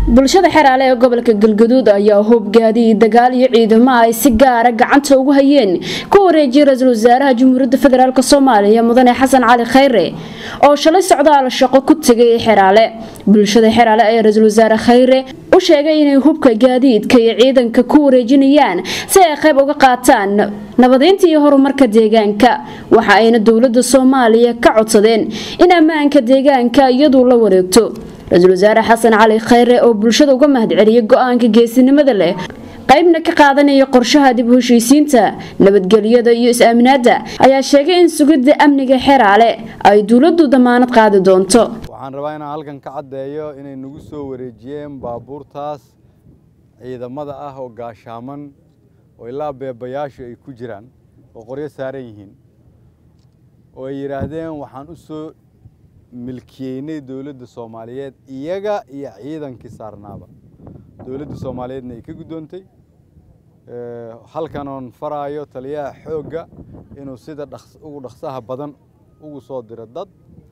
bulshada xeraale ee gobolka galgaduud ayaa hubgaadiyey dagaal iyo ciidamo ay si gaara gacanta ugu hayeen ku wareejiyay ra-iisul wasaaraha jamhuuriyadda federaalk soomaaliya mudane xasan cali khayre oo shalay socdaal shaqo ku tegay xeraale bulshada xeraale ayaa ra-iisul wasaare khayre u sheegay inay hubka gaadiidka iyo ciidanka ku wareejinayaan si ay qayb uga qaataan nabadeynta iyo horumarka deegaanka waxa ayna dowlada soomaaliya ka codsadeen in ammaanka deegaanka iyadu la wareegto ra-iisul wasaare xasan cali khayre oo bulshada uga mahadceliyay go-aanka geesinimada leh qaybna ka qaadanaya qorshaha dib u heshiisiinta nabadgelyada iyo is-aaminaada ayaa sheegay in sugidda amniga xeraale ay dowladdu damaanad qaadi doonto waxaan rabaa inaan halkan ka caddeeyo inay nagu soo wareejiyeen baabuurtaas ciidamada ah oo gaashaaman oo ilaa beebayaashu ay ku jiraan oo qoryo saaran yihiin oo ay yidhaahdeen waxaan u soo milkiyeynay dowladda soomaaliyeed iyaga iyo ciidankii saarnaaba dowladda soomaaliyeedna ay ka guddoontay halkan oon faraayo taliyaha xoogga inuu sida ugu dhaqsaha badan ugu soo diro dad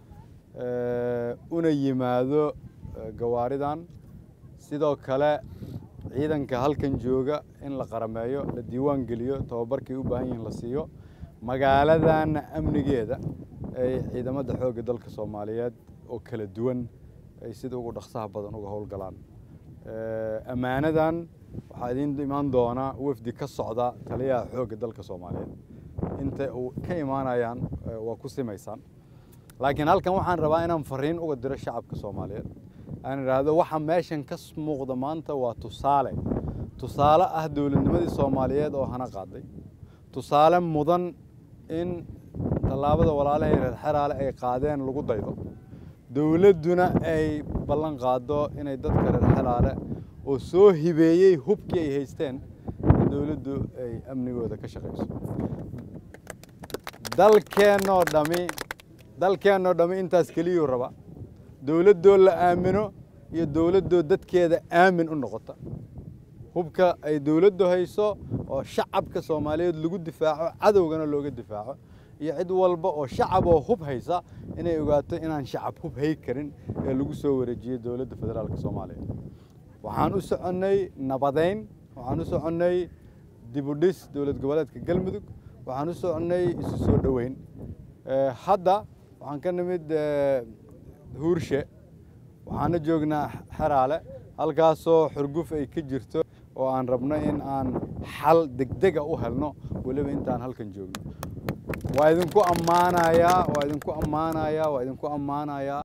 una yimaado gawaaridan sidoo kale ciidanka halkan jooga in la qarameeyo la diiwaan geliyo tababarkay u baahan yihiin la siiyo magaaladanna amnigeeda ay ciidamada xoogga dalka soomaaliyeed oo kala duwan ay sida ugu dhaqsaha badan uga howlgalaan ammaanadan waxaa idiin imaan doona wafdi ka socda taliyaha xoogga dalka soomaaliyeed inta uu ka imaanayaan waa ku simaysaan laakiin halkan waxaan rabaa inaan fariin uga diro shacabka soomaaliyeed aan idhaahdo waxa meeshan ka muuqda maanta waa tusaale tusaale ah dowladnimadii soomaaliyeed oo hana qaaday tusaale mudan in tallaabada walaalahay reer xeraale ay qaadeen lagu daydo dowladduna ay ballan qaado inay dadka reer xeraale oo soo hibeeyey hubkii ay haysteen in dowladdu ay amnigooda ka shaqayso dalkeennoo dhami dalkeennoo dhammi intaas keliyuu raba dowladdoo la aamino iyo dowladdoo dadkeeda aamin u noqota hubka ay dowladdu hayso oo shacabka soomaaliyeed lagu difaaco cadowgana looga difaaco iyo cid walba oo shacab oo hub haysa inay ogaato inaan shacab hub hay karin ee lagu soo wareejiyey dowladda federaalk soomaaliya waxaan u soconnay nabadeyn waxaan u soconnay dibudhis dowlad goboleedka galmudug waxaan u soconnay isu soo dhoweyn hadda waxaan ka nimid huurshe waxaana joognaa xeraale halkaasoo xurguf ay ka jirto oo aan rabno in aan xal degdega u helno weliba intaan halkan joogno waa idinku ammaanayaa waa idinku ammaanayaa waa idinku ammaanayaa